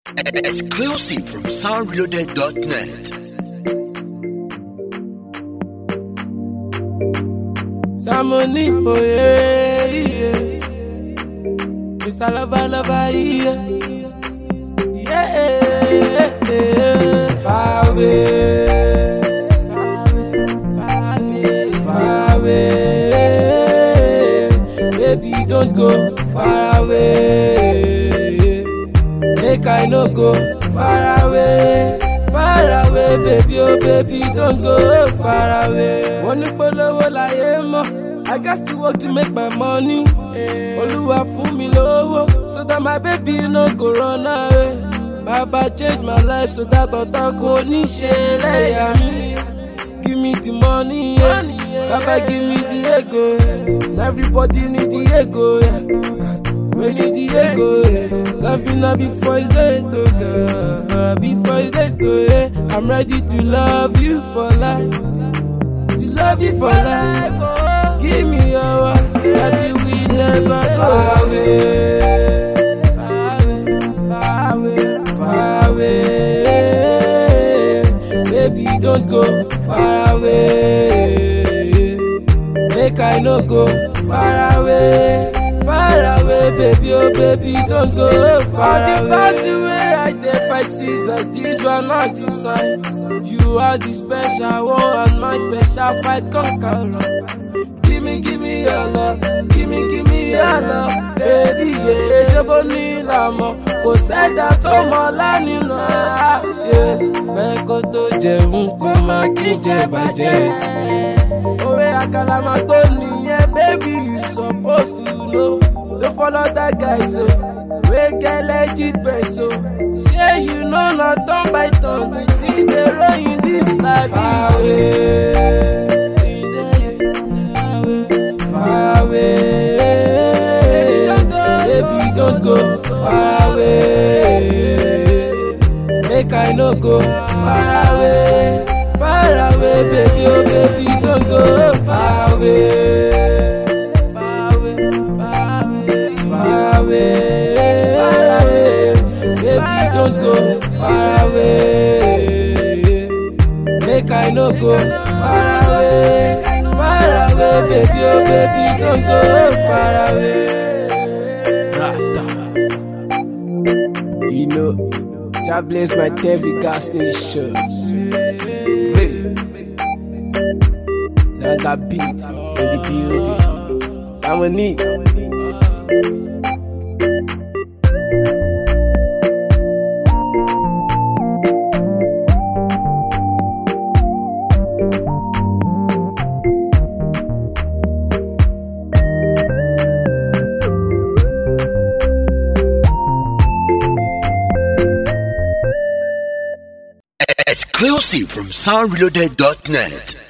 Exclusive from soundreloaded.net. Samoni, oh yeah, yeah. Mr. Lover, lover, yeah. Yeah, yeah. Far away, far away, far away. Baby, don't go far away. Make I no go far away. Far away, baby, oh baby, don't go far away. Wọ́n ní polówó láyé mọ́, I gats to work to make my money. Olúwa fún mi lówó, so that my baby no go run away. Baba change my life so that ọ̀tá kò ní ṣe lẹ́yà mi. Give me the money, yeah. Baba give me the ego, yeah. Everybody need the ego, yeah. We need the ego, yeah. Loving her before it's late, oh girl. Before it's late, oh yeah. I'm ready to love you for life. To love you for life. Oh. Give me your heart, that we never go away. Far away, far away. Baby, don't go far away. Make I no go far away. Far away, baby, oh baby, don't go far away. All the way I dey fight seasons, this one not the sign. You are the special one, and my special fight conqueror. Give me, give me your love, give me, give me your love, baby, yeah. Ṣé bó ní ìlàmọ̀? Kò sẹ́dá tó mọ lánìí yeah. Bẹ́ẹ̀ kó tó jẹun kó má kí jẹ bàjẹ́. Òwe àkàlà máa tó nìyẹn, baby, you suppose to know. Don't follow that guy, so. Wey get legit best, so. Ṣé you know na turn by turn, the thing dey roll in this life. Far away. Far away. Baby, don't go far away. Make I no go far away. Far away, baby, oh baby, don't go far away. Far away, far away, far away. Far away. Baby, don't go far away. Make I no go far away. Far away, baby, oh baby, don't go far away. Rata. You know, God bless my Tevi gas nation. Hey. Zaga beat in the building. Someone need. Exclusive from soundreloaded.net.